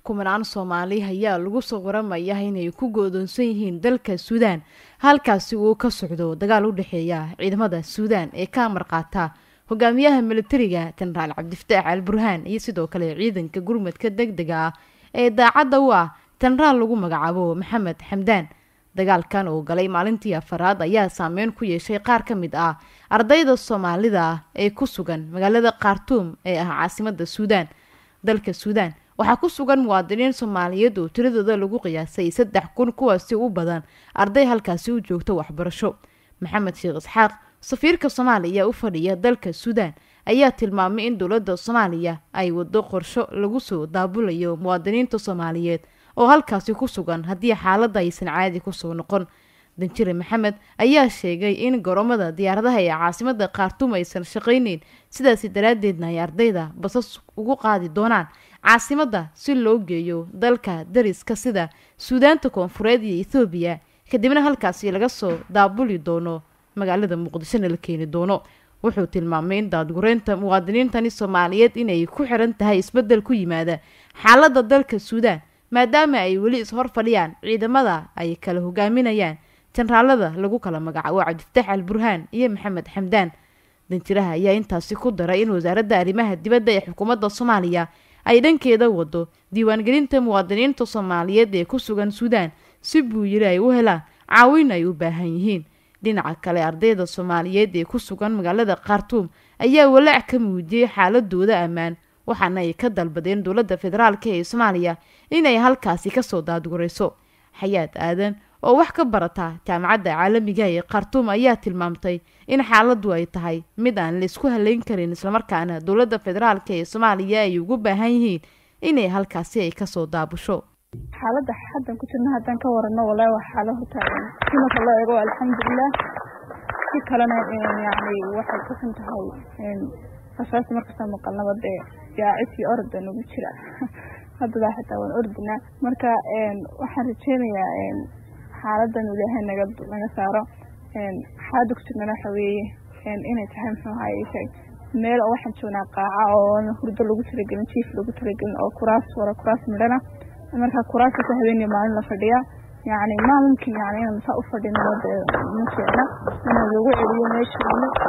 kumanaan soomaali ayaa lagu soo waramaya inay ku goodoonsan yihiin dalka suudaan halkaasi uu ka socdo dagaal u dhexeeya ciidamada suudaan ee ka amar qaata hogaamiyaha militariga jenaraal cabdifataax al burhaan iyo sidoo kale ciidanka gurmadka deg dega ah ee daacadda u ah jenaraal lagu magacaabo maxamed xamdaan dagaalkan oo galay maalintii afaraad ayaa saameyn ku yeeshay qaar ka mid ah ardayda soomaalida ah ee ku sugan magaalada khartuum ee ah caasimada suudaan dalka suudaan waxaa ku sugan muwaadiniin soomaaliyeed oo tiradooda lagu qiyaasay saddex kun kuwaasi u badan arday halkaasi u joogta waxbarasho maxamed sheekh isxaaq safiirka soomaaliya u fadhiya dalka suudaan ayaa tilmaamay in dowladda soomaaliya ay wado qorsho lagu soo daabulayo muwaadiniinta soomaaliyeed oo halkaasi ku sugan haddii xaaladda aysan caadi kusoo noqon danjire maxamed ayaa sheegay in garoomada diyaaradaha ee caasimada khartuum aysan shaqayneyn sidaasi daraaddeedna ay ardayda basas ugu qaadi doonaan caasimada si loo geeyo dalka dariska sida suudaanta koonfureed iyo ethoobiya kadibna halkaasi laga soo daabuli doono magaalada muqdishona la keeni doono wuxuu tilmaamay in daadgureynta muwaadiniintani soomaaliyeed inay ku xiran tahay isbeddel ku yimaada xaaladda dalka suudaan maadaama ay weli is-hor fadhiyaan ciidamada ay kala hogaaminayaan jenaraalada lagu kala magacaabo cabdifataax al burhaan iyo maxamed xamdaan danjiraha ayaa intaasi ku daray in wasaaradda arrimaha dibadda ee xukuumadda soomaaliya ay dhankeeda wado diiwaangelinta muwaadiniinta soomaaliyeed ee ku sugan suudaan si buu yiri ay u helaan caawin ay u baahan yihiin dhinaca kale ardayda soomaaliyeed ee ku sugan magaalada khartuum ayaa walaac ka muujiyey xaaladooda ammaan waxaana ay ka dalbadeen dowladda federaalk ee soomaaliya inay halkaasi kasoo daadgurayso xayaad aadan oo wax ka barata jaamacadda caalamiga ee khartuum ayaa tilmaamtay in xaaladdu ay tahay mid aan laysku haleyn karin islamarkaana dowladda federaalk ee soomaaliya ay ugu baahan yihiin inay halkaasi ay kasoo daabusho xaaladda haddan ku jirna haddaan ka warano walahi waa xaalo horta si marka loo eego alxamdulilah si kalena yani waxay kasan tahay asaasi markastaa maqalnaba dee yaacid iyo orda nagu jira haddadaa xitaa waan ordinaa marka waxaan rajeynayaa xaaladan ilaahay naga naga saaro xaaladda ku jirnana waxa weeye inay tahay muxuu ahaye sheeg meel oo waxaan joognaa qaaca oo hurdo lagu talagelin jiif lagu talagelin oo kuraas wara kuraas midhana marka kuraasasa habeeniyo maalin la fadhiyaa yani ma mumkin yani inaan saa u fadhino ma fiicna inaan lagu celiyo meesha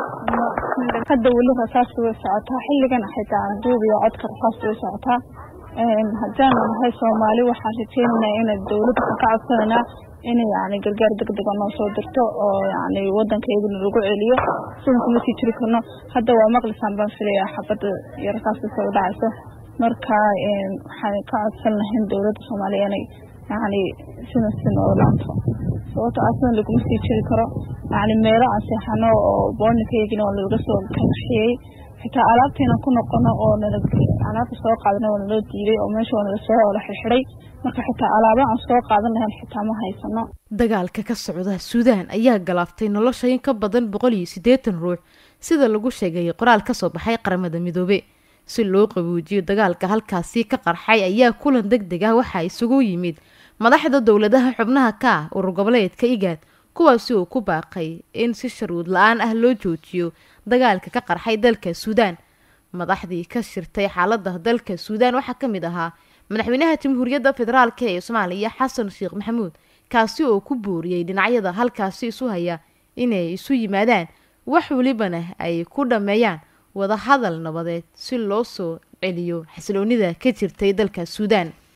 hadda weli rasaasta way socotaa xilligan xitaa aan duubiyo codka rasaasta way socotaa haddaanu nahay soomaali waxaan rajeynaynaa ina dowladda ka codsananaa inay yani gargaar degdega noo soo dirto oo yani wadankayguna lagu celiyo sidan kuma sii jiri karno hadda waa maqlisaan baan filayaa xabadda iyo rasaasta soo dhacayso marka waxaan ka codsan lahayn dowladda soomaaliya inay yani sida si noo laanto sababto a sidan laguma sii jiri karo yani meelo aan seexano oo boornikaygina waa laga soo kaxiyey xitaa alaabteena ku noqono oo nala alaabta soo qaadana waa naloo diiday oo meesha waa nala soo oola xirxiday marka xitaa alaaba aan soo qaadan lahayn xitaa ma haysano dagaalka ka socda suudaan ayaa galaaftay nolosha in ka badan boqol iyo siddeetan ruux sida lagu sheegay qoraal kasoo baxay qaramada midoobe si loo qabuujiyo dagaalka halkaasi ka qarxay ayaa kulan deg deg ah waxaa isugu yimid madaxda dowladaha xubnaha ka ah urur goboleedka igaad kuwaasi uu ku baaqay in si sharuud la-aan ah loo joojiyo dagaalka ka qarxay dalka suudaan madaxdii ka shirtay xaalada dalka suudaan waxaa ka mid ahaa madaxweynaha jamhuuriyadda federaalk ee soomaaliya xasan sheekh maxamuud kaasi oo ku booriyey dhinacyada halkaasi isu haya inay isu yimaadaan wax welibana ay ku dhammeeyaan wadahadal nabadeed si loo soo celiyo xasiloonida ka jirtay dalka suudaan